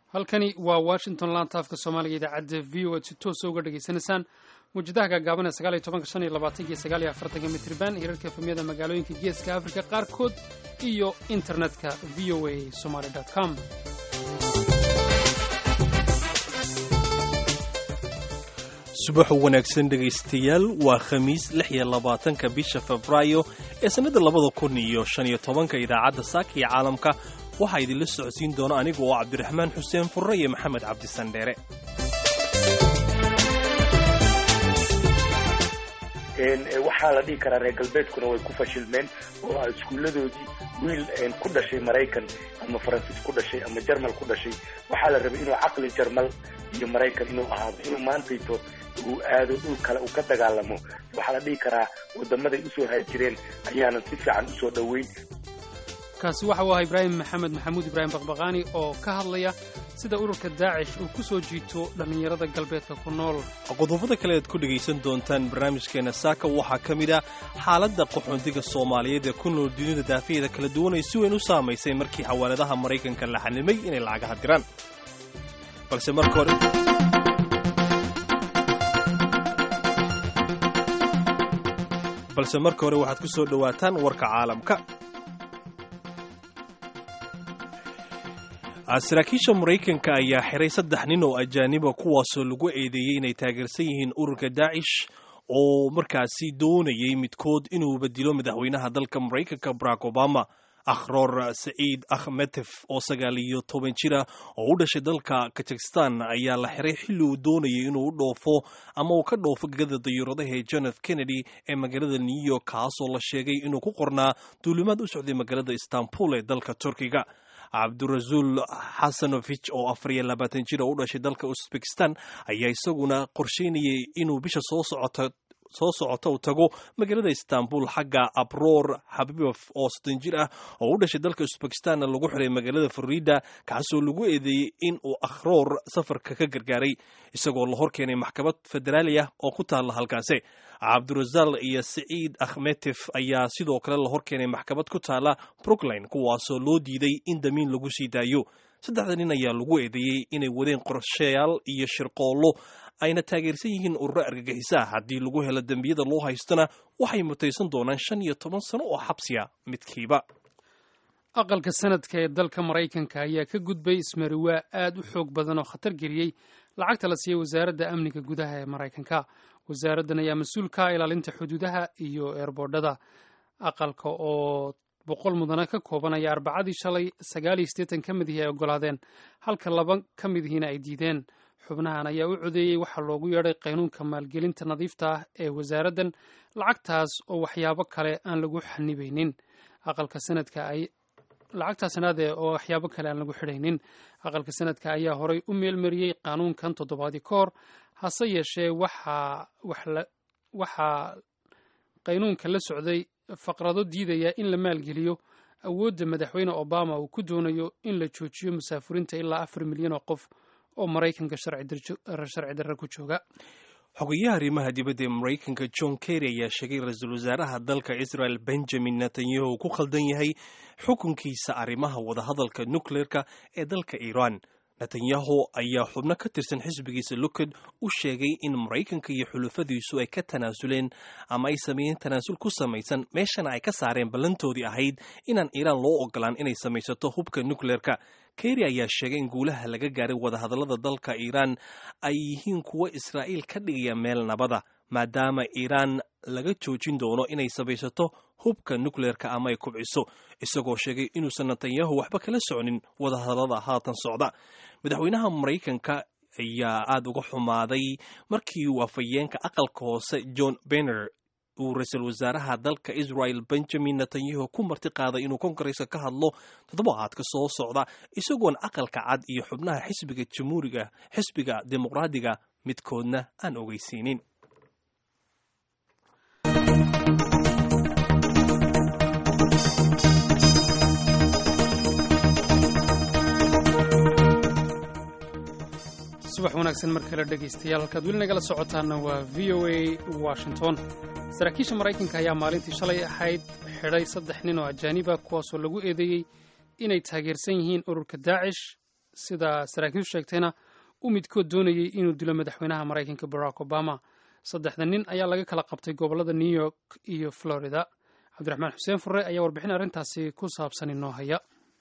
halkani waa washington laanta afka soomaaliga idaacadda v o ad si toosa uga dhegaysanaysaan muwjadaha gaagaaban ee sagaal iyo tobanka shan iyo labaatanka iyo sagaal iyo afartanka mitriban hirarka efemyada magaalooyinka geeska afrika qaarkood iyo internetka v o a somaly com subax wanaagsan dhegaystayaal waa khamiis lix iyo labaatanka bisha febraayo ee sannadda labada kun iyo shan iyo tobanka idaacadda saaka iyo caalamka waxaa idinla socodsiin doona aniga oo cabdiraxmaan xuseen furre iyo maxamed cabdisandheere waxaa la dhihi karaa reer galbeedkuna way ku fashilmeen oo a iskuulladoodii wiil ku dhashay maraykan ama faransiis ku dhashay ama jarmal ku dhashay waxaa la rabay inuu caqli jarmal iyo maraykan inuu ahaado inuu maantayto uu aado dhul kale uu ka dagaalamo waxaa la dhihi karaa wadamaday usoo haajireen ayaanan si fiican usoo dhoweyn kaasi waxa uu ahaa ibraahim maxamed maxamuud ibraahim baqbaqaani oo ka hadlaya sida ururka daacish uu ku soo jiito dhallinyarada galbeedka ku nool qodobada kale aad ku dhegaysan doontaan barnaamijkeena saaka waxaa ka mid ah xaaladda qaxoontiga soomaaliyeed ee ku nool dunida daafaheeda kala duwan ay si weyn u saamaysay markii xawaaladaha maraykanka la xanimay inay lacagaha diraan balse marka hore balse marka hore waxaad ku soo dhowaataan warka caalamka saraakiisha maraykanka ayaa xiray saddex nin oo ajaaniba kuwaasoo lagu eedeeyey inay taageersan yihiin ururka daacish oo markaasi doonayay midkood inuu bedilo madaxweynaha dalka maraykanka barack obama akhroor saciid akhmetef oo sagaal iyo toban jira oo u dhashay dalka kazakhistan ayaa la xiray xilli uu doonayay inuu u dhoofo ama uu ka dhoofo gegada dayuuradaha ee john f kennedy ee magaalada new york kaasoo la sheegay inuu ku qornaa duulimaad u socday magaalada istanbul ee dalka turkiga cabdurasuul xasanovich oo afar iyo labaatan jir oo u dhashay dalka uzbekistan ayaa isaguna qorsheynayay inuu bisha soo socota soo socota uu tago magaalada istanbul xagga abroor xabibof oo soddon jir ah oo u dhashay dalka uzbekistanna lagu xiray magaalada florida kaasoo lagu eedeeyey in uu akhroor safarka ka gargaaray isagoo la hor keenay maxkamad federaali ah oo ku taalla halkaasi cabdurasaal iyo saciid akhmetef ayaa sidoo kale la hor keenay maxkamad ku taalla brookline kuwaasoo loo diiday in damiin lagu sii daayo saddexda nin ayaa lagu eedeeyey inay wadeen qorshayaal iyo shirqoollo ayna taageersan yihiin ururo argagixisaa haddii lagu helo dembiyada loo haystona waxay mutaysan doonaan shan iyo toban sano oo xabsiya midkiiba aqalka sanadka ee dalka maraykanka ayaa ka gudbay ismariwaa aad u xoog badan oo khatar geliyey lacagta la siiyey wasaaradda amniga gudaha ee maraykanka wasaaraddan ayaa mas-uul ka ah ilaalinta xuduudaha iyo eerboodhada aqalka oo boqol mudana ka kooban ayaa arbacadii shalay sagaal iyo siddeetan ka mid ihii ay ogolaadeen halka laba ka mid ihiina ay diideen xubnahan ayaa u codeeyey waxaa loogu yeedhay qaynuunka maalgelinta nadiifta ah ee wasaaraddan lacagtaas oo waxyaabo kale aan lagu xanibaynin aqalka sanadka ay lacagtaa sanaade oo waxyaabo kale aan lagu xidhaynin aqalka sanadka ayaa horay u meelmariyey qaanuunkan toddobaadii ka hor hase yeeshee waxaa waxaa qaynuunka la socday faqrado diidaya in la maalgeliyo awoodda madaxweyne obama uu ku doonayo in la joojiyo musaafuriinta ilaa afar milyan oo qof oo maraykanka sharci darra ku jooga xogayaha arrimaha dibadda ee maraykanka john kerry ayaa sheegay ra-iisul wasaaraha dalka israel benjamin netanyahu ku khaldan yahay xukunkiisa arrimaha wadahadalka nukleerka ee dalka iiraan netanyahu ayaa xubno ka tirsan xisbigiisa lukad u sheegay in maraykanka iyo xulufadiisu ay ka tanaasuleen ama ay sameeyeen tanaasul ku samaysan meeshana ay ka saareen ballantoodii ahayd inaan iiraan loo ogolaan inay samaysato hubka nukleerka kerry ayaa sheegay in guulaha laga gaaray wadahadallada dalka iiraan ay yihiin kuwo israa'iil ka dhigaya meel nabada maadaama iiraan laga joojin doono inay samaysato hubka nukleerka ama ay kubciso isagoo sheegay inuusan netanyahu waxba kala socnin wadahadallada haatan socda madaxweynaha maraykanka ayaa aada uga xumaaday markii uu afhayeenka aqalka hoose john benner uu ra-iisul wasaaraha dalka israel benjamin netanyahu ku marti qaaday inuu kongareska ka hadlo toddobaadka soo socda isagoon aqalka cad iyo xubnaha xisbiga jamhuuriga xisbiga dimuqraadiga midkoodna aan ogeysiinin subax wanaagsan mar kale dhegaystayaal halkaad weli nagala socotaanna waa v o a washington saraakiisha maraykanka ayaa maalintii shalay ahayd xidhay saddex nin oo ajaaniba kuwaasoo lagu eedeeyey inay taageersan yihiin ururka daacish sida saraakiishu sheegtayna u midkood doonayey inuu dilo madaxweynaha maraykanka barack obama saddexda nin ayaa laga kala qabtay gobollada new york iyo florida cabdiraxmaan xuseen furre ayaa warbixin arrintaasi ku saabsan inoo haya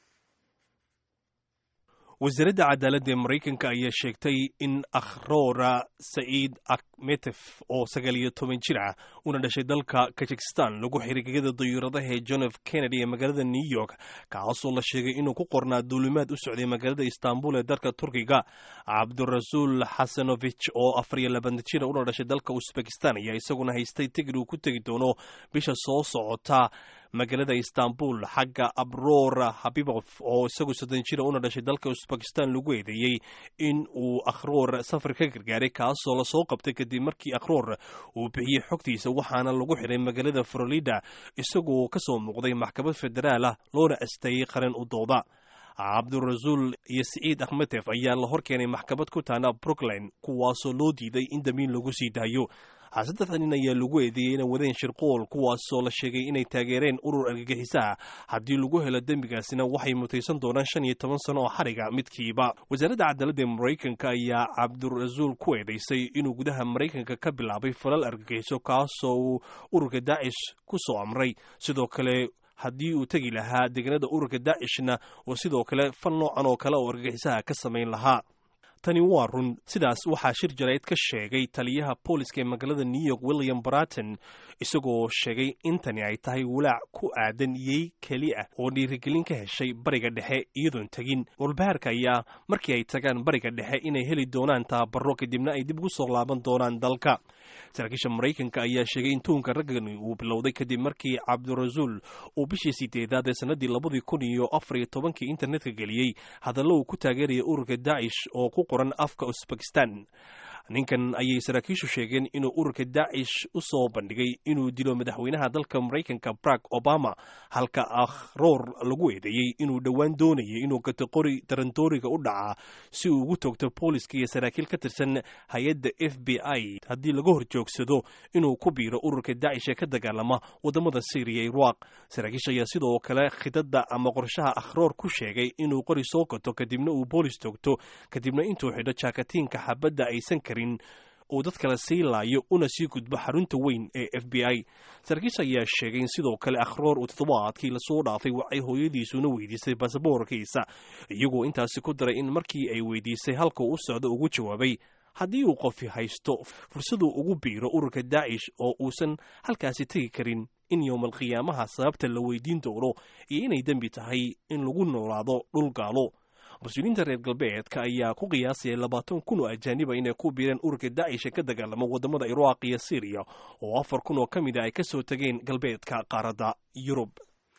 wasaaradda cadaaladda ee maraykanka ayaa sheegtay in akhroora saciid akmetef oo sagaal iyo toban jir ah una dhashay dalka kazakhistan lagu xiray gegada dayuuradaha ee john f kennedy ee magaalada new york kaasoo la sheegay inuu ku qornaa duulimaad u socday magaalada istanbul ee dalka turkiga cabdirasuul xasanovich oo afar iyo labaatan jira una dhashay dalka usbekistan ayaa isaguna haystay tigid uu ku tegi doono bisha soo socota magaalada istanbul xagga abrora habibof oo isagu soddon jira una dhashay dalka usbekistan lagu eedeeyey in uu akhroor safar ka gargaaray kaasoo lasoo qabtay kadib markii akhroor uu bixiyey xogtiisa waxaana lagu xiray magaalada florida isagoo ka soo muuqday maxkamad federaal ah loona asteeyey qaran u dooda cabdirasuul iyo siciid akhmetef ayaa la hor keenay maxkamad ku taana brooklyn kuwaasoo loo diiday in damiin lagu sii daayo saddexda nin ayaa lagu eedeeyey inay wadeen shirqool kuwaasoo la sheegay inay taageereen urur argagixisaha haddii lagu helo dembigaasina waxay mutaysan doonaan shan iyo toban sano oo xariga midkiiba wasaaradda cadaaladda ee maraykanka ayaa cabdirasuul ku eedeysay inuu gudaha maraykanka ka bilaabay falal argagixiso kaasoo uu ururka daacish ku soo amray sidoo kale haddii uu tegi lahaa deegaanada ururka daacishna oo sidoo kale fal noocan oo kale oo argagixisaha ka samayn lahaa tani waa run sidaas waxaa shir jarayd ka sheegay taliyaha booliska ee magaalada new york william baraton isagoo sheegay in tani ay tahay walaac ku aadan yey keli ah oo dhiirigelin ka heshay bariga dhexe iyadoon tegin walbahaarka ayaa markii ay tagaan bariga dhexe inay heli doonaan tababaro kadibna ay dib ugu soo laaban doonaan dalka saraakiisha maraykanka ayaa sheegay in tuunka raggani uu bilowday kadib markii cabdirasuul uu bishii sideedaad ee sanadii labadii kun iyo afar iyo tobankii internetka geliyey hadallo uu ku taageeraya ururka daacish oo ku qoran afka usbekistan ninkan ayay saraakiishu sheegeen inuu ururka daacish u soo bandhigay inuu dilo madaxweynaha dalka maraykanka barack obama halka akhroor lagu eedeeyey inuu dhowaan doonayay inuu gato qori tarandooriga u dhacaa si uu ugu toogto booliska iyo saraakiil ka tirsan hay-adda f b i haddii laga hor joogsado inuu ku biiro ururka daacish ee ka dagaalama wadamada syriya iraq saraakiisha ayaa sidoo kale khidada ama qorshaha akhroor ku sheegay inuu qori soo gato kadibna uu boolis toogto kadibna intuu xidho jaakatiinka xabadda aysan karin uu dad kale sii laayo una sii gudbo xarunta weyn ee f b i saraakiisha ayaa sheegay in sidoo kale akhroor uu toddobaadkii lasoo dhaafay waxay hooyadiisuna weydiisay basaboorkiisa iyagoo intaasi ku daray in markii ay weydiisay halka u socdo ugu jawaabay haddii uu qofi haysto fursaduu ugu biiro ururka daacish oo uusan halkaasi tegi karin in yowmalqiyaamaha sababta la weydiin doono iyo inay dembi tahay in lagu noolaado dhul gaalo mas-uuliyiinta reer galbeedka ayaa ku qiyaasaya labaatan kun oo ajaaniba inay ku biireen ururka daacish ee ka dagaalama wadamada iraaq iyo syriya oo afar kun oo ka mid a ay ka soo tegeen galbeedka qaaradda yurub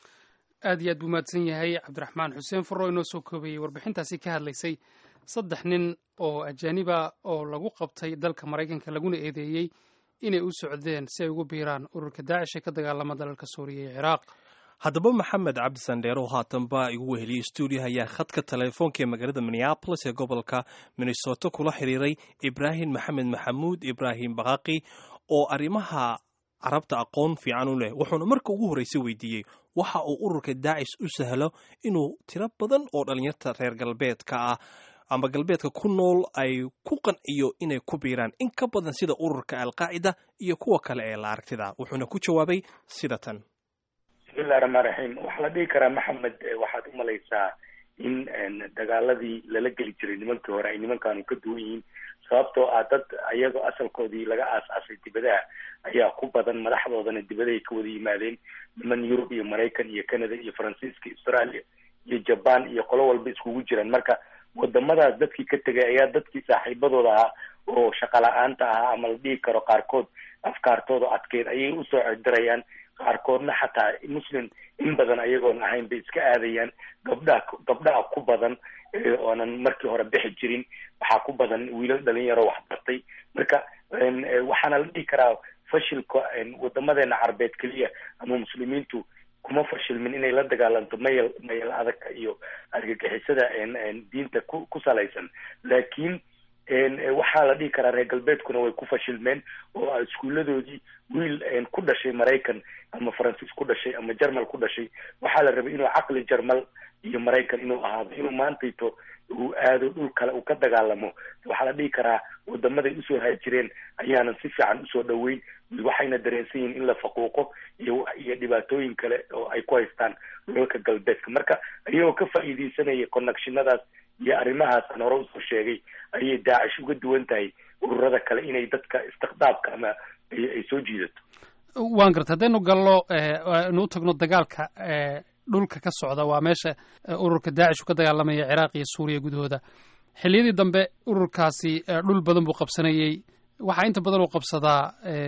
aad iyo aad buu mahadsan yahay cabdiraxmaan xuseen furro inoo soo koobayey warbixintaasi ka hadlaysay saddex nin oo ajaaniba oo lagu qabtay dalka maraykanka laguna eedeeyey inay u socdeen si ay ugu biiraan ururka daacish ee ka dagaalama dalalka suuriya iyo ciraaq haddaba maxamed cabdi sandheero haatanba igu weheliyey stuudiyaha ayaa khadka teleefoonka ee magaalada minneabolis ee gobolka minnesota kula xiriiray ibraahim maxamed maxamuud ibraahim baqaaqi oo arrimaha carabta aqoon fiican u leh wuxuuna marka ugu horreysay weydiiyey waxa uu ururka daacish u sahlo inuu tiro badan oo dhallinyarta reer galbeedka ah ama galbeedka ku nool ay ku qanciyo inay ku biiraan in ka badan sida ururka alqaacida iyo kuwa kale ee la aragtida wuxuuna ku jawaabay sida tan bismillahi raxmaan raxiim waxaa la dhihi karaa maxamed waxaad umalaysaa in dagaaladii lala geli jiray nimankii hore ay nimankaanu ka duwan yihiin sababtoo ah dad ayagoo asalkoodii laga aas-aasay dibadaha ayaa ku badan madaxdoodana dibadahay ka wada yimaadeen niman yurub iyo maraykan iyo canada iyo faransiiska australia iyo jaban iyo qolo walba iskugu jiraan marka wadamadaas dadkii ka tegay ayaa dadkii saaxiibadooda ahaa oo shaqa la-aanta ahaa ama la dhihi karo qaarkood afkaartooda adkeyd ayay usoo cedirayaan qaarkoodna xataa muslim in badan ayagoon ahayn bay iska aadayaan gabdhaha gabdhaha ku badan oonan markii hore bixi jirin waxaa ku badan wiilal dhalinyaro waxbartay marka waxaana la dhihi karaa fashilka wadamadeena carbeed keliya ama muslimiintu kuma fashilmin inay la dagaalanto mayal mayal adagka iyo argagixisada diinta ku ku salaysan laakiin waxaa la dhihi karaa reer galbeedkuna way ku fashilmeen oo iskuuladoodii wiil ku dhashay maraykan ama faransiis ku dhashay ama jermal ku dhashay waxaa la rabay inuu caqli jermal iyo maraykan inuu ahaado inuu maantayto uu aado dhul kale uu ka dagaalamo waxaa la dhihi karaa wadamaday usoo haajireen ayaanan si fiican usoo dhaweyn waxayna dareensan yihiin in la faquuqo iyo iyo dhibaatooyin kale oo ay ku haystaan dhulalka galbeedka marka iyagoo ka faa'iideysanaya connectionadaas iyo arrimahaasaan hore usoo sheegay ayay daacish uga duwan tahay ururada kale inay dadka istiqdaabka ama ay soo jiidato waan garta haddaynu gallo nu u tagno dagaalka dhulka ka socda waa meesha ururka daacish uu ka dagaalamaya ciraaq iyo suuriya gudahooda xilliyadii dambe ururkaasi dhul badan buu qabsanayey waxaa inta badan uu qabsadaa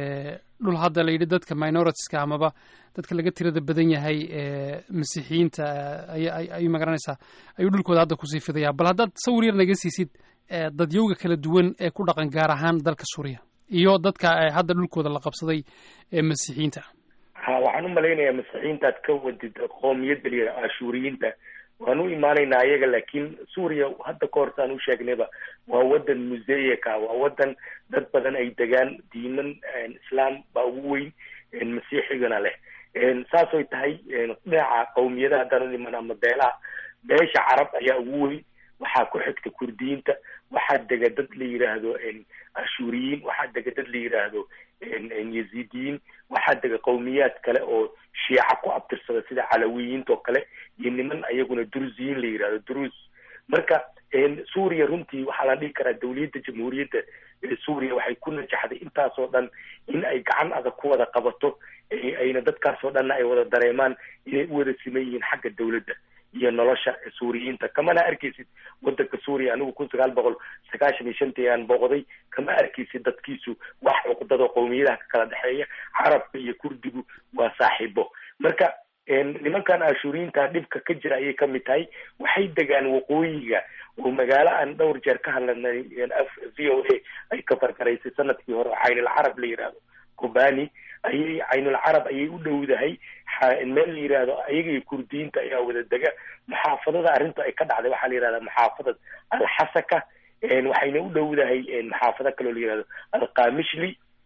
dhul hadda la yidhi dadka minoritiska amaba dadka laga tirada badan yahay masiixiyiinta ayuu magaranaysaa ayuu dhulkooda hadda kusii fidaya bal haddaad sawir yar naga siisid dadyowga kala duwan ee ku dhaqan gaar ahaan dalka suuriya iyo dadka hadda dhulkooda la qabsaday ee masiixiyiinta ha waxaan u malaynayaa masiixiyiintaad ka wadid qoomiyadda la yidhaha ashuuriyiinta waan u imaanaynaa ayaga laakiin suuriya hadda ka hortaan u sheegnayba waa wadan museyaka waa wadan dad badan ay degaan diiman islaam baa ugu weyn masiixigana leh saasoy tahay dhinaca qawmiyadaha haddaan u iman ama beelaha beesha carab ayaa ugu weyn waxaa ku xigta kurdiyiinta waxaa dega dad la yidhaahdo ashuuriyiin waxaa dega dad la yidhaahdo yaziidiyiin waxaa dega qawmiyaad kale oo shiica ku abtirsada sida calawiyiinta oo kale iyo niman ayaguna druziyiin la yidhahdo drus marka suuriya runtii waxaa la dhihi karaa dawliyadda jamhuuriyadda suuriya waxay ku najaxday intaasoo dhan in ay gacan adag ku wada qabato ayna dadkaasoo dhanna ay wada dareemaan inay u wada siman yihiin xagga dawladda iyo nolosha suuriyiinta kamana arkaysid wadanka suuriya anigu kun sagaal boqol sagaashan iyo shantii aan booqday kama arkaysid dadkiisu wax cuqdado qowmiyadaha ka kala dhexeeya carabka iyo kurdigu waa saaxiibo marka nimankan ashuuriyiinta dhibka ka jira ayay kamid tahay waxay degaan waqooyiga oo magaalo aan dhowr jeer ka hadlanay v o a ay ka fargaraysay sanadkii hore oo caynul carab la yidhaahdo kobani ayay caynul carab ayay u dhowdahay meel la yidhaahdo ayaga kurdiyiinta ayaa wada dega muxaafadada arrinta ay ka dhacday waxaa la yidhahdaa muxaafadad alxasaka waxayna u dhowdahay muxaafado kaloo la yidhahdo alqamishli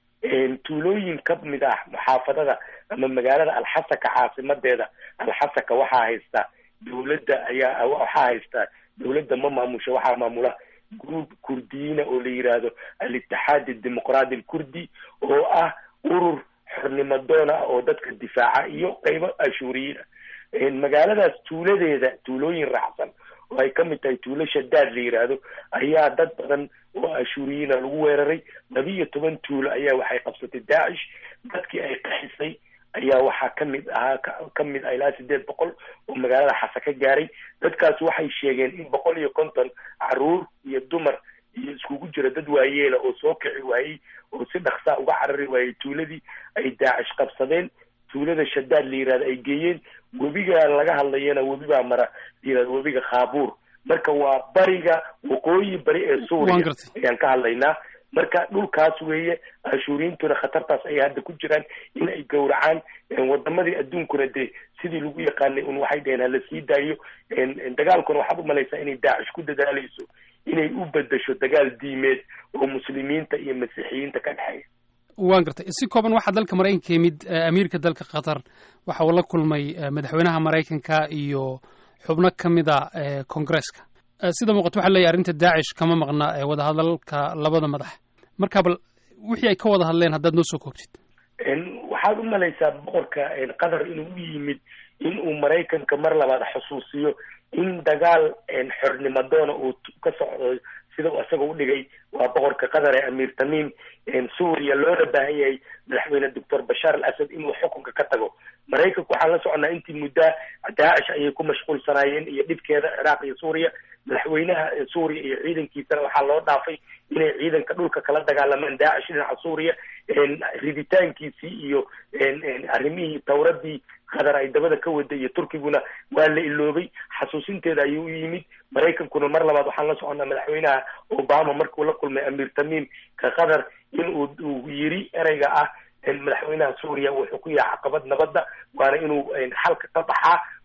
tuulooyin ka mid ah muxaafadada ama magaalada alxasaka caasimadeeda alxasaka waxaa haysta dawladda ayaa waxaa haysta dawladda ma maamusha waxaa maamula group kurdiyiina oo la yidhaahdo al-itixaad adimuqraadi alkurdi oo ah urur xornimo doon ah oo dadka difaaca iyo qeybo ashuuriyiin ah magaaladaas tuuladeeda tuulooyin raacsan oo ay kamid tahay tuulo shadaad la yidhaahdo ayaa dad badan oo ashuuriyiina lagu weeraray laba iyo toban tuulo ayaa waxay qabsatay daacish dadkii ay qaxisay ayaa waxaa kamid ahaa kamid ah ilaa sideed boqol oo magaalada xasa ka gaaray dadkaas waxay sheegeen in boqol iyo konton caruur iyo dumar iyo iskugu jira dad waayeela oo soo kici waayey oo si dhaksaa uga carari waayey tuuladii ay daacish qabsadeen tuulada shadaad la yihahdo ay geeyeen webiga laga hadlayana webi baa mara la yihahdo webiga khaabuur marka waa bariga waqooyi bari ee suuriya ayaan ka hadlaynaa marka dhulkaas weeye ashuuriyiintuna khatartaas ayay hadda ku jiraan in ay gowracaan wadamadii adduunkuna dee sidii lagu yaqaanay un waxay dhaheen hala sii daayo dagaalkuna waxaad umalaysaa inay daacish ku dadaalayso inay u bedesho dagaal diimeed oo muslimiinta iyo masiixiyiinta ka dhexeeya waan gartay si kooban waxaa dalka maraykanka yimid amiirka dalka qatar waxa uu la kulmay madaxweynaha maraykanka iyo xubno ka mid a congresska sida muuqato waxa leeyahy arrinta daacish kama maqna wadahadalka labada madax marka bal wixii ay ka wada hadleen haddaad noo soo koobtid waxaad u malaysaa boqorka qatar inuu u yimid in uu maraykanka mar labaad xusuusiyo in dagaal xornimo doona uu ka socdo sida uu isaga udhigay waa boqorka qatar ee amiir tamiim suuriya loona baahan yahay madaxweyne doctor bashaar al asad inuu xukunka ka tago maraykanku waxaan la soconaa intii muddaa daacish ayay ku mashquulsanaayeen iyo dhibkeeda ciraaq iyo suuriya madaxweynaha suuriya iyo ciidankiisana waxaa loo dhaafay inay ciidanka dhulka kala dagaalamaan daacish dhinaca suuriya riditaankiisii iyo arrimihii tawradii qatar ay dabada ka waday iyo turkiguna waa la iloobay xasuusinteeda ayuu u yimid maraykankuna mar labaad waxaan la soconnaa madaxweynaha obama markuu la kulmay amiir tamiim ka qatar in uu uu yiri ereyga ah madaxweynaha suuriya wuxuu ku yahay caqabad nabadda waana inuu xalka ka baxaa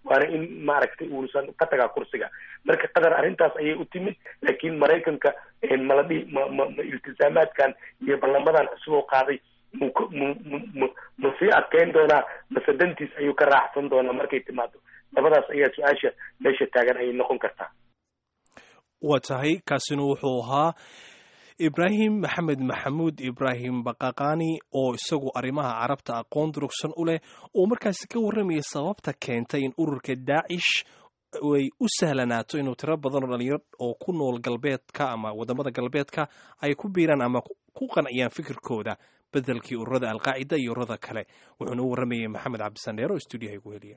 waana in maaragtay uusan ka tagaa kursiga marka qatar arrintaas ayay u timid laakiin maraykanka maladhihi ma ma ma iltisaamaadkan iyo ballamadan cusub oo qaaday mu mu mu mu ma sii adkeyn doonaa mase dantiis ayuu ka raacsan doonaa markay timaado labadaas ayaa su-aasha meesha taagan ayay noqon kartaa waa tahay kaasina wuxuu ahaa ibraahim maxamed maxamuud ibraahim bakaqani oo isagu arrimaha carabta aqoon durugsan u leh oo markaasi ka warramaya sababta keentay in ururka daacish ay u sahlanaato inuu tiro badan oo dhalinyaro oo ku nool galbeedka ama wadamada galbeedka ay ku biiraan ama ku qanciyaan fikirkooda bedelkii ururada alqaacida iyo ururada kale wuxuuna u warramayay maxamed cabdisandheer oo stuudiyaha igu heliya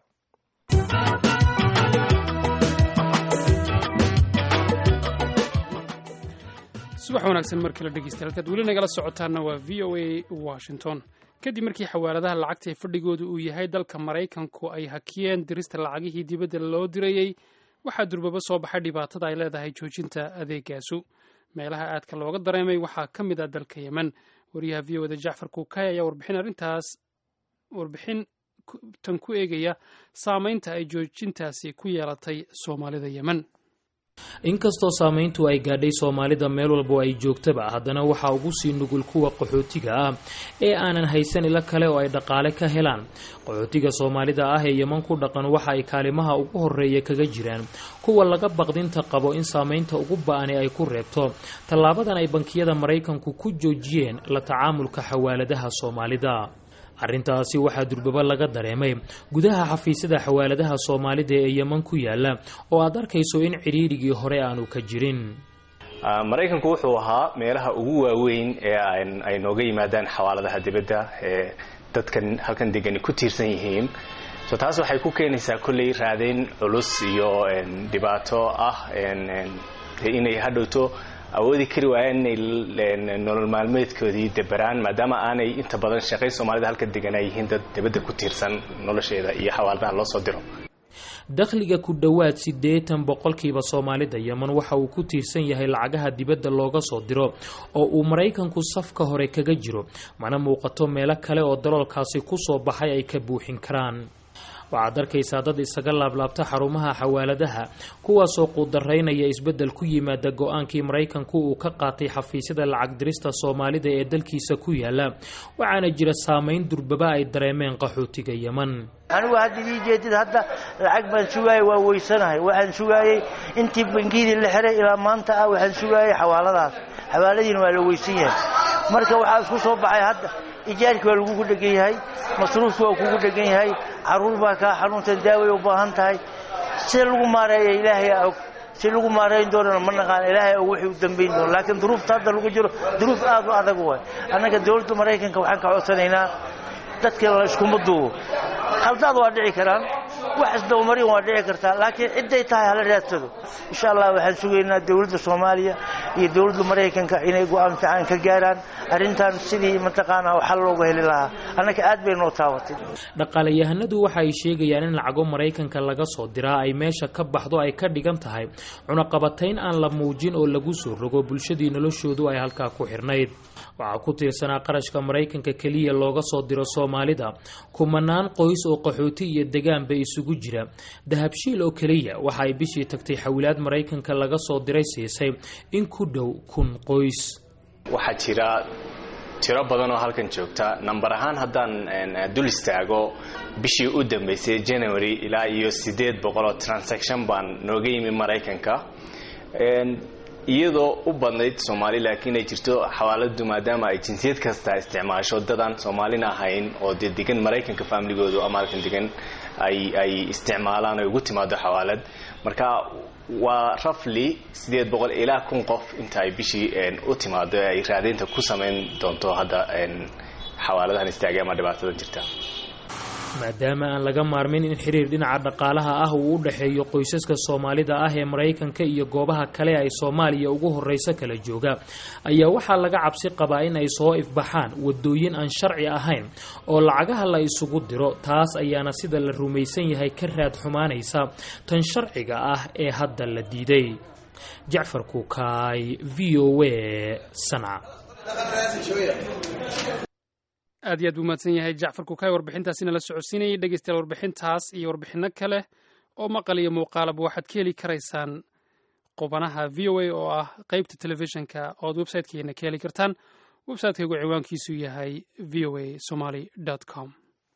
subax wanaagsan mar kale dhegeystayaal halkaad weli nagala socotaana waa v o a washington kadib markii xawaaladaha lacagta ee fadhigooda uu yahay dalka maraykanku ay hakiyeen dirista lacagihii dibadda loo dirayey waxaa durbaba soo baxay dhibaatada ay leedahay joojinta adeegaasu meelaha aadka looga dareemay waxaa ka mid ah dalka yemen wariyaha v o da jacfar kuukay ayaa warbixin arrintaas warbixin tan ku eegaya saameynta ay joojintaasi ku yeelatay soomaalida yemen inkastoo saamayntu ay gaadhay soomaalida meel walbo ay joogtaba haddana waxaa ugu sii nugul kuwa qaxootiga ah ee aanan haysan ilo kale oo ay dhaqaale ka helaan qaxootiga soomaalida ah ee yeman ku dhaqan waxa ay kaalimaha ugu horeeya kaga jiraan kuwa laga baqdinta qabo in saamaynta ugu ba-ani ay ku reebto tallaabadan ay bankiyada maraykanku ku joojiyeen la tacaamulka xawaaladaha soomaalida arrintaasi waxaa durbaba laga dareemay gudaha xafiisyada xawaaladaha soomaalida ee yeman ku yaala oo aad arkayso in cidhiirigii hore aanu ka jirin maraykanku wuxuu ahaa meelaha ugu waaweyn ee ay nooga yimaadaan xawaaladaha dibadda ee dadkan halkan degani ku tiirsan yihiin so taas waxay ku keenaysaa kolley raadayn culus iyo dhibaato ah inay hadhowto awoodi kari waayaan inay nolol maalmeedkoodii deberaan maadaama aanay inta badan shaqay soomaalida halka degan ay yihiin dad dibadda ku tiirsan nolosheeda iyo xawaaladaha loo soo diro dakhliga ku dhowaad siddeetan boqolkiiba soomaalida yeman waxa uu ku tiirsan yahay lacagaha dibadda looga soo diro oo uu maraykanku safka hore kaga jiro mana muuqato meelo kale oo daloolkaasi ku soo baxay ay ka buuxin karaan waxaad arkaysaa dad isaga laablaabta xarumaha xawaaladaha kuwaasoo quudaraynaya isbeddel ku yimaada go-aankii maraykanku uu ka qaatay xafiisyada lacag dirista soomaalida ee dalkiisa ku yaala waxaana jira saameyn durbaba ay dareemeen qaxootiga yeman anigu hadda ii jeedid hadda lacag baan sugaayay waa weysanahay waxaan sugaayey intii bangiyadii la xiray ilaa maanta ah waxaan sugaayay xawaaladaas xawaaladiina waa la weysan yahay marka waxaa isku soo baxay hadda ijaarkii waa lagugu dhegan yahay masruufkii waa kugu dhegan yahay caruur baa kaa xanuuntan daaway u baahan tahay sida lagu maareeya ilaahay aa og si lagu maareyn doonana ma naqaan ilaahay og wixii u dambayn doono laakiin duruufta hadda lagu jiro duruuf aad u adag waay annaga dowladda maraykanka waxaan ka codsanaynaa dadka la iskuma duubo khaldaad waa dhici karaan wax isdabamarin waa dhici kartaa laakiin cidday tahay hala raadsado insha allah waxaan sugaynaa dowladda soomaaliya iyo dowladda maraykanka inay go-aan fiican ka gaaraan arrintan sidii mataqaanaa xal looga heli lahaa annaka aad bay noo taabatay dhaqaalayahanadu waxa ay sheegayaan in lacago maraykanka laga soo diraa ay meesha ka baxdo ay ka dhigan tahay cunaqabatayn aan la muujin oo lagu soo rogo bulshadii noloshoodu ay halkaa ku xirnayd waxaa ku tiirsanaa qarashka maraykanka keliya looga soo diro soomaalida kumanaan qoys oo qaxooti iyo degaanba isugu jira dahabshiil oo keliya waxa ay bishii tagtay xawilaad maraykanka laga soo diray siisay in ku dhow kun qoys waxaa jira tiro badan oo halkan joogta namber ahaan haddaan dul istaago bishii u dambaysay january ilaa iyo siddeed boqol oo transaction baan nooga yimi maraykanka iyadoo u badnayd soomaali laakiin ay jirto xawaaladu maadaama ay jinsiyad kasta isticmaasho dadaan soomaalina ahayn oo dee degan maraykanka faamiligoodu ama halkan degan ay ay isticmaalaan ay ugu timaado xawaalad marka waa rafly siddeed boqol ilaa kun qof inta ay bishii u timaado ay raadaynta ku samayn doonto hadda xawaaladahan istaagay ama dhibaatadan jirta maadaama aan laga maarmin in xiriir dhinaca dhaqaalaha ah uu u dhexeeyo qoysaska soomaalida ah ee maraykanka iyo goobaha kale ay soomaaliya ugu horreyso kala jooga ayaa waxaa laga cabsi qabaa in ay soo ifbaxaan wadooyin aan sharci ahayn oo lacagaha la isugu diro taas ayaana sida la rumaysan yahay ka raad xumaanaysa tan sharciga ah ee hadda la diiday jacfar kuukaay v o a sanca aad iyo aad buu mahadsan yahay jacfar kukaay warbixintaasina la socodsiinayay dhegeystayaal warbixintaas iyo warbixino kale oo maqal iyo muuqaalaba waxaad ka heli karaysaan qubanaha v o a oo ah qeybta telefishinka ood websitekeena ka heli kartaan websiteygu ciwaankiisu yahay v o a somaly com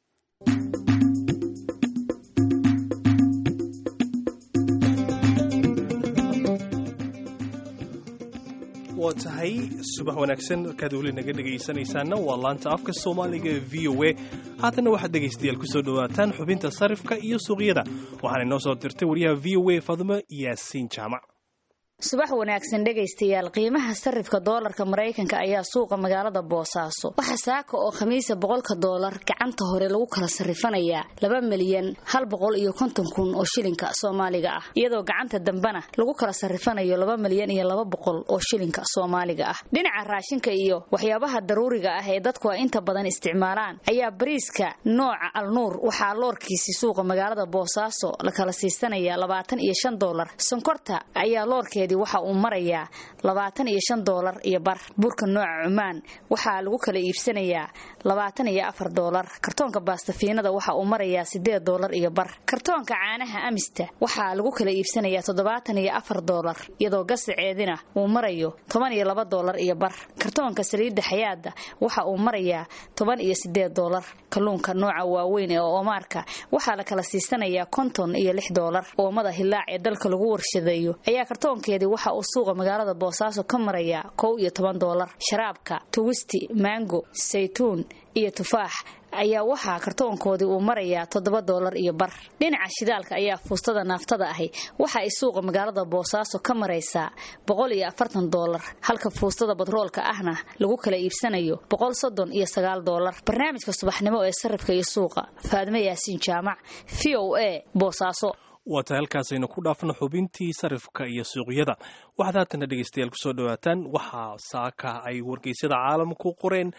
waa tahay subax wanaagsan markaad weli naga dhegaysanaysaanna waa laanta afka soomaaliga ee v o a haatanna waxaad dhegaystayaal kusoo dhowaataan xubinta sarifka iyo suuqyada waxaana inoo soo dirtay wariyaha v o a fadmo yaasiin jaamac subax wanaagsan dhegaystayaal qiimaha sarifka doolarka maraykanka ayaa suuqa magaalada boosaaso waxaa saaka oo khamiisa boqolka doolar gacanta hore lagu kala sarifanayaa laba milyan hal boqol iyo konton kun oo shilinka soomaaliga ah iyadoo gacanta dambena lagu kala sarifanayo laba milyan iyo laba boqol oo shilinka soomaaliga ah dhinaca raashinka iyo waxyaabaha daruuriga ah ee dadku ay inta badan isticmaalaan ayaa bariiska nooca alnuur waxaa loorkiisi suuqa magaalada boosaaso la kala siisanaya labaatan iyo shan doolar sonkorta ayaa loorkeed waxa uu marayaa labaatan iyo shan doolar iyo bar burka nooca cumaan waxaa lagu kala iibsanayaa labaatan iyo afar doolar kartoonka baastafiinada waxa uu marayaa sideed doolar iyo bar kartoonka caanaha amista waxaa lagu kala iibsanayaa toddobaatan iyo afar doolar iyadoo gasaceedina uu marayo toban iyo laba doolar iyo bar kartoonka saliidda xayaada waxa uu marayaa toban iyo sideed doolar kalluunka nooca waaweyn ee oomaarka waxaa la kala siisanayaa konton iyo lix doolar oomada hilaac ee dalka lagu warshadeeyo ayaa kartoonkeedi waxa uu suuqa magaalada boosaaso ka marayaa kow iyo toban doolar sharaabka tuwisti maango saytuun iyo tufaax ayaa waxaa kartoonkoodii uu marayaa toddoba doolar iyo bar dhinaca shidaalka ayaa fuustada naaftada ahi waxa ay suuqa magaalada boosaaso ka maraysaa boqol iyo afartan doolar halka fuustada batroolka ahna lagu kala iibsanayo boqol soddon iyo sagaal doolar barnaamijka subaxnimo ee sarifka iyo suuqa faadme yaasiin jaamac v o a boosaaso waa tahay halkaasaynu ku dhaafno xubintii sarifka iyo suuqyada waxaad haatana dhegaystayaal kusoo dhawaataan waxaa saaka ay wargeysyada caalamku qoreen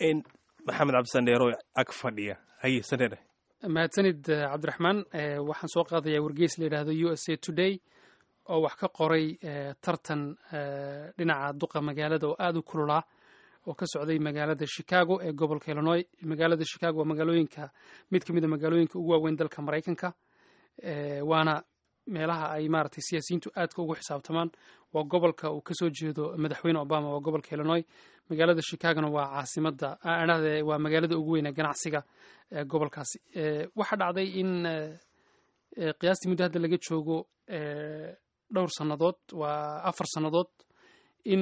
maxamed cabdisandheero ag fadhiya haye sandheere mahadsanid cabdiraxmaan waxaan soo qaadayaa wargeys la yidhaahdo u s a today oo wax ka qoray tartan dhinaca duqa magaalada oo aada u kululaa oo ka socday magaalada chicago ee gobolka illinois magaalada chicago waa magaalooyinka mid ka mid a magaalooyinka ugu waaweyn dalka maraykanka waana meelaha ay maaragtay siyaasiyiintu aadka ugu xisaabtamaan waa gobolka uu kasoo jeedo madaxweyne obama waa gobolka illinois magaalada chicagona waa caasimada adhahde waa magaalada ugu weyn ee ganacsiga ee gobolkaasi waxaa dhacday in qiyaastii muddo hadda laga joogo dhowr sannadood waa afar sannadood in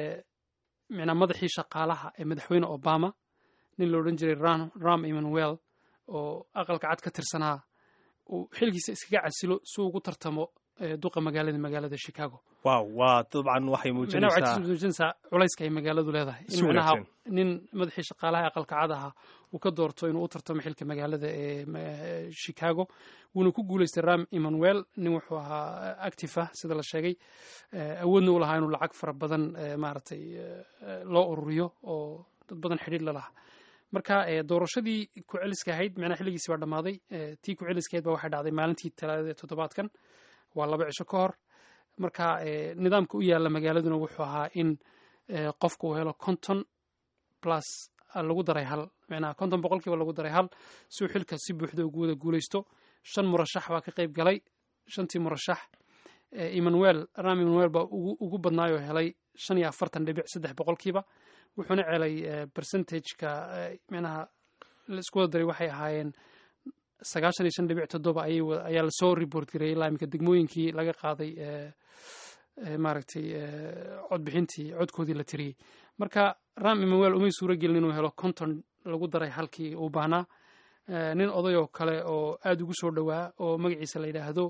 micnaa madaxii shaqaalaha ee madaxweyne obama nin la odhan jiray ram emmanuel oo aqalka cad ka tirsanaa uu xilkiisa iskaga casilo si uu ugu tartamo duqa magaalada magaalada chicago wow waa dabcan waxay muujinaysaa muujinaysaa culayska ay magaaladu leedahay in micnaha nin madaxii shaqaalaha aqalka cad ahaa uu ka doorto inuu u tartamo xilka magaalada ee chicago wuuna ku guulaystay ram emmanuel nin wuxuu ahaa active ah sida la sheegay awoodna u lahaa inuu lacag fara badan maaragtay loo ururiyo oo dad badan xidhiir la lahaa marka doorashadii ku-celiska ahayd micnaha xilligiisi baa dhammaaday tii ku-celiska ahayd ba waxay dhacday maalintii talaadada ee toddobaadkan waa laba cisho ka hor marka nidaamka u yaalla magaaladuna wuxuu ahaa in qofka uu helo konton plus lagu daray hal micnaha konton boqolkiiba lagu daray hal si uu xilka si buuxda ugu wada guulaysto shan murashax baa ka qayb galay shantii murashax emmanuel ram emmanuel baa ugu badnaayoo helay shan iyo afartan dhibic saddex boqolkiiba wuxuuna celay percentageka micnaha laisku wada daray waxay ahaayeen sagaashan iyo shan dhibic toddoba ayaa lasoo report gareeyay ilaa iminka degmooyinkii laga qaaday maaragtay codbixintii codkoodii la tiriyey marka ram emmanuel umay suuro gelin inuu helo konton lagu daray halkii uu baahnaa nin oday oo kale oo aada ugu soo dhowaa oo magaciisa la yidhaahdo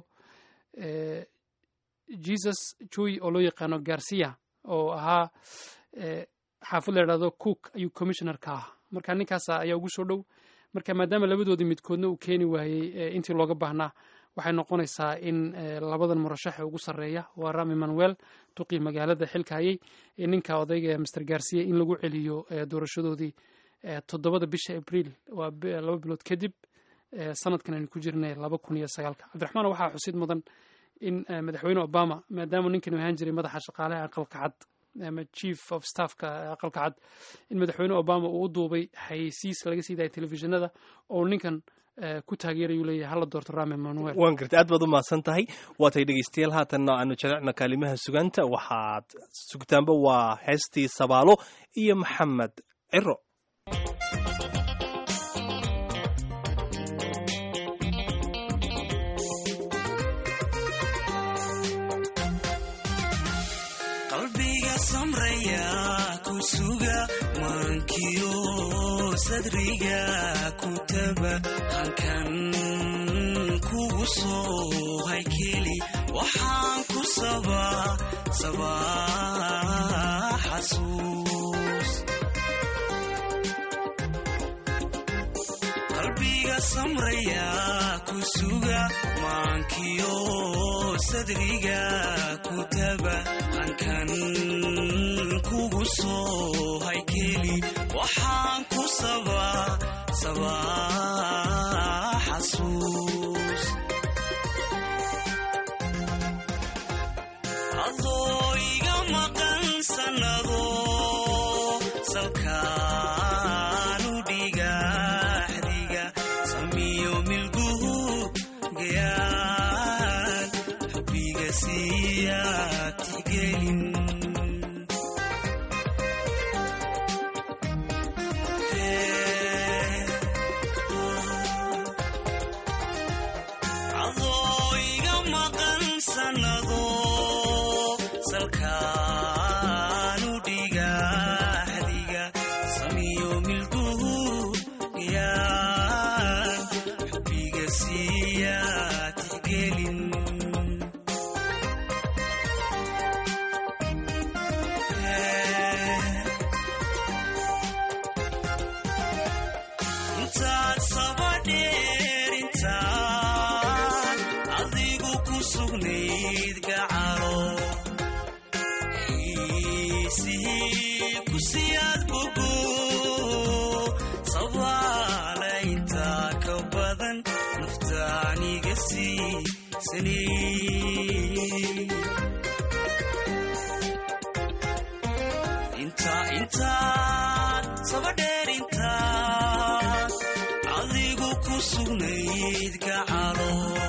jesus joy oo loo yaqaano garcia oo ahaa xaafad la yidhahdo cook ayuu commissioner ka ah marka ninkaasa ayaa ugu soo dhow marka maadaama labadoodii midkoodna uu keeni waayey intii looga baahnaa waxay noqonaysaa in labadan murashaxe ugu sarreeya waa ram emmanuel duqii magaalada xilka hayay ninka odayga master garcia in lagu celiyo doorashadoodii toddobada bisha abriil waa laba bilood kadib sanadkan aynu ku jirnay laba kun iyo sagaalka cabdiraxmaan waxaa xusid mudan in madaxweyne obama maadaama ninkan ahaan jiray madaxa shaqaalaha aqalka cad ama chief of staffka aqalka cad in madaxweyne obama uu u duubay xayeysiis laga sii daayay telefishinada oo ninkan ku taageerayuu leeyahay hala doorto ram emmanuel waan gartay aad baad u mahadsan tahay waatay dhegaystayaal haatanna aanu jalecna kaalimaha sugaanta waxaad sugtaanba waa heestii sabaalo iyo maxamed ciro qalbiga samraya ku suga maankiyo sadriga ku taba halkan kugu soo haykeli waxaan ku sabaa sabaa xasuus qalbiga samraya ku suga maankiyo sadriga ku taba halkan kugu soo haykeli waxaan ku sabaa sabaa xasuus adoo iga maqan sannado salkaanu dhigaxdiga samiyo milguhu gayaan xubbiga siiyaa tixgelin adoo iga maqan sannado salkaanu dhigaxdiga samiyo milguhu gayaan xubbiga siiyaa tixgelin intaad sabadheer intaad adigu ku sugnayd gacalo xiisihii ku siyaad bogo sabaala intaa ka badan naftaaniga sii sanay inta intaad sabadheer intaad adigu ku sugnayd gacalo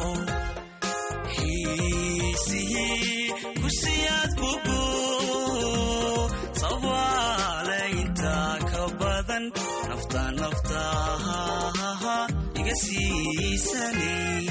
xiisihii ku siyaad bogo sabaale intaa ka badan nafta naftaha iga siisanay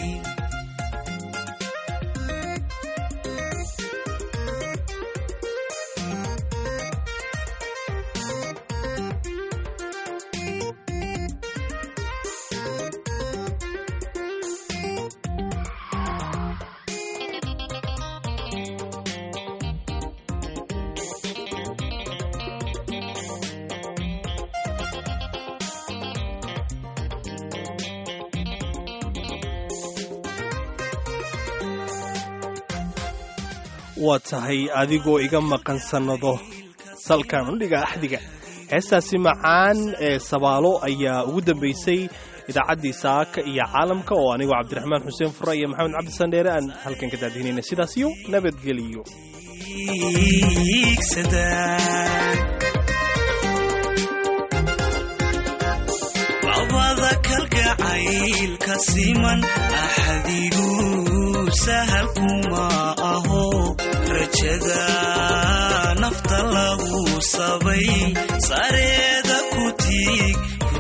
waa tahay adigoo iga maqan sannado salkan udhiga axdiga heestaasi macaan ee sabaalo ayaa ugu dambaysay idaacaddii saaka iyo caalamka oo anigoo cabdiraxmaan xuseen fura iyo maxamed cabdi sandheere aan halkan ka daadihinayna sidaas iyo nabadgeliyo labada kalgacaylka siman axadigu sahal kuma aho rajada nafta lagu sabay sareeda ku tiig ku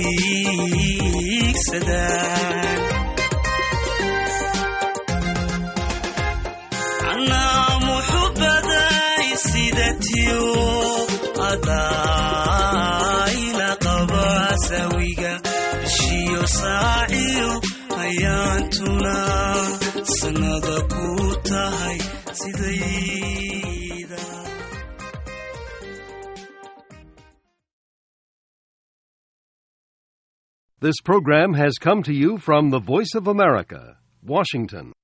tiigsadaan anaa muxubaday sidatiyo adaayla qaba sawiga bishiyo saaciyo ayaantuna sannada ku tahay sidayda This program has come to you from the Voice of America, Washington.